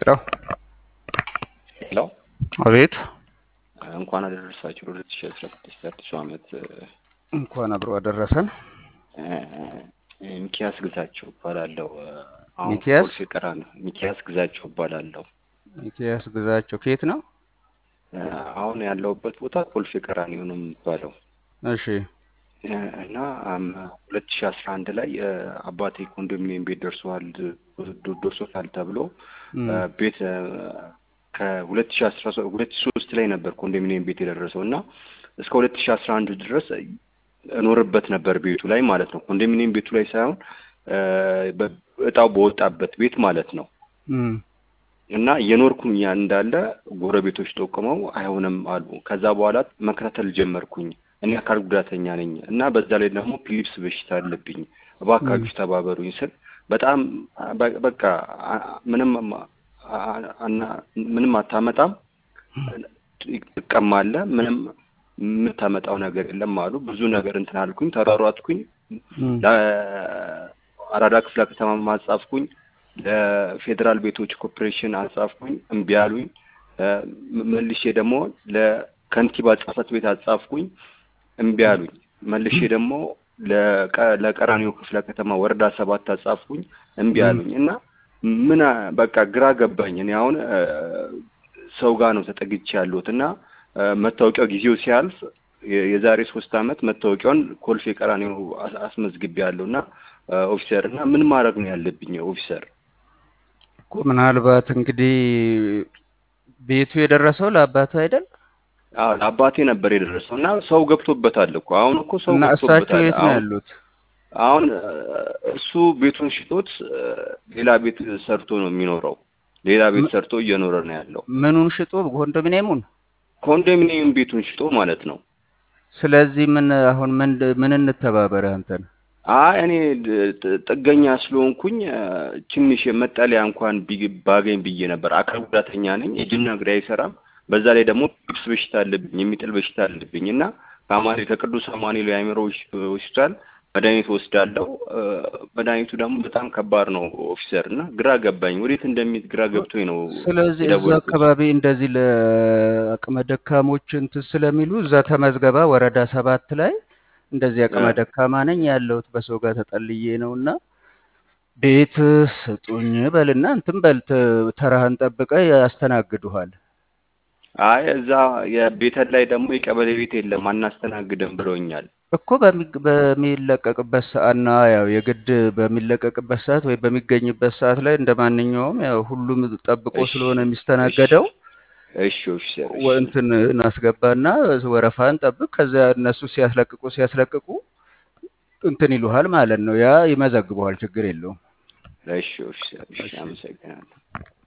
ሄሎ ሄሎ አቤት እንኳን አደረሳችሁ ሁለት ሺ አስራ ስድስት አዲሱ ዓመት እንኳን አብሮ አደረሰን። ሚኪያስ ግዛቸው እባላለሁ። አሁን ሚኪያስ? ኮልፌ ቀራኒዮ ሚኪያስ ግዛቸው እባላለሁ። ሚኪያስ ግዛቸው ከየት ነው? አሁን ያለሁበት ቦታ ኮልፌ ቀራኒዮ ነው የሚባለው እሺ እና ሁለት ሺ አስራ አንድ ላይ አባቴ ኮንዶሚኒየም ቤት ደርሷል ደርሶታል ተብሎ እም፣ ቤት ከሁለት ሺ አስራ ሁለት ሺ ሶስት ላይ ነበር ኮንዶሚኒየም ቤት የደረሰው እና እስከ ሁለት ሺ አስራ አንድ ድረስ እኖርበት ነበር ቤቱ ላይ ማለት ነው። ኮንዶሚኒየም ቤቱ ላይ ሳይሆን በ- እጣው በወጣበት ቤት ማለት ነው። እም፣ እና የኖርኩኝ ያ እንዳለ ጎረቤቶች ጠቁመው አይሆንም አሉ። ከዛ በኋላ መከታተል ጀመርኩኝ። እኔ አካል ጉዳተኛ ነኝ እና በዛ ላይ ደግሞ ፒሊፕስ በሽታ አለብኝ፣ እባካችሁ ተባበሩኝ ስል በጣም በ- በቃ አ- ምንም አ- አና- ምንም አታመጣም፣ ትቀማለህ፣ ምንም የምታመጣው ነገር የለም አሉ። ብዙ ነገር እንትን አልኩኝ፣ ተሯሯጥኩኝ። እም፣ ለአራዳ ክፍለ ከተማ አጻፍኩኝ፣ ለፌዴራል ቤቶች ኮርፖሬሽን አጻፍኩኝ፣ እምቢ አሉኝ። እ፣ መልሼ ደግሞ ለከንቲባ ጽሕፈት ቤት አጻፍኩኝ፣ እምቢ አሉኝ። መልሼ ደግሞ ለቀ- ለቀራኒዮ ክፍለ ከተማ ወረዳ ሰባት አጻፍኩኝ፣ እምቢ አሉኝ እና ምን አ- በቃ ግራ ገባኝ። እኔ አሁን እ፣ ሰው ጋር ነው ተጠግቼ ያለሁት እና እ፣ መታወቂያው ጊዜው ሲያልፍ የ- የዛሬ ሶስት ዓመት መታወቂያውን ኮልፌ ቀራኒዮ አስ- አስመዝግቤያለሁ እና እ፣ ኦፊሰር እና ምን ማድረግ ነው ያለብኝ ኦፊሰር? እኮ ምናልባት እንግዲህ ቤቱ የደረሰው ለአባቱ አይደል? አዎ ለአባቴ ነበር የደረሰው እና ሰው ገብቶበታል እኮ አሁን እኮ ሰው እና እሳቸው ገብቶበታል። የት ነው አሁን ያሉት? አሁን እ፣ እሱ ቤቱን ሽጦት እ፣ ሌላ ቤት ሰርቶ ነው የሚኖረው። ሌላ ቤት ሰርቶ እየኖረ ነው ያለው። ምኑን ሽጦ ኮንዶሚኒየሙን? ኮንዶሚኒየም ቤቱን ሽጦ ማለት ነው። ስለዚህ ምን አሁን ምን ምን እንተባበር አንተን? አይ እኔ ድ- ጥ- ጥገኛ ስለሆንኩኝ እ፣ ትንሽ መጠለያ እንኳን ቢ- ባገኝ ብዬ ነበር። አካል ጉዳተኛ ነኝ፣ እጅና እግሬ አይሰራም። በዛ ላይ ደግሞ ፒፕስ በሽታ አለብኝ፣ የሚጥል በሽታ አለብኝ እና ከአማኔ ከቅዱስ አማኑኤል የአእምሮ ሆስ- ሆስፒታል መድኃኒት ወስዳለሁ። እ፣ መድኃኒቱ ደግሞ በጣም ከባድ ነው ኦፊሰር እና ግራ ገባኝ። ወዴት እንደሚሄድ ግራ ገብቶኝ ነው ስለዚህ እዛ የደወልኩት። አካባቢ እንደዚህ ለአቅመ ደካሞች እንትን ስለሚሉ እዛ ተመዝገባ ወረዳ ሰባት ላይ እንደዚህ አቅመ እ። ደካማ ነኝ ያለሁት በሰው ጋር ተጠልዬ ነው እና ቤት ስጡኝ በልና እንትን በል ተ- ተራህን ጠብቀ ያስተናግዱሃል። አይ እዛ የቤተል ላይ ደግሞ የቀበሌ ቤት የለም አናስተናግድም ብለውኛል። እኮ በሚ- በሚለቀቅበት ሰዓት እና ያው የግድ በሚለቀቅበት ሰዓት ወይ በሚገኝበት ሰዓት ላይ እንደ ማንኛውም ያው ሁሉም ጠብቆ እሺ ስለሆነ እሺ የሚስተናገደው እሺ ኦፊሰር እሺ ወ- እንትን እናስገባና ወረፋን ጠብቅ። ከዚያ እነሱ ሲያስለቅቁ ሲያስለቅቁ እንትን ይሉሃል ማለት ነው። ያ ይመዘግበዋል፣ ችግር የለውም። እሺ ኦፊሰር እሺ እሺ አመሰግናለሁ።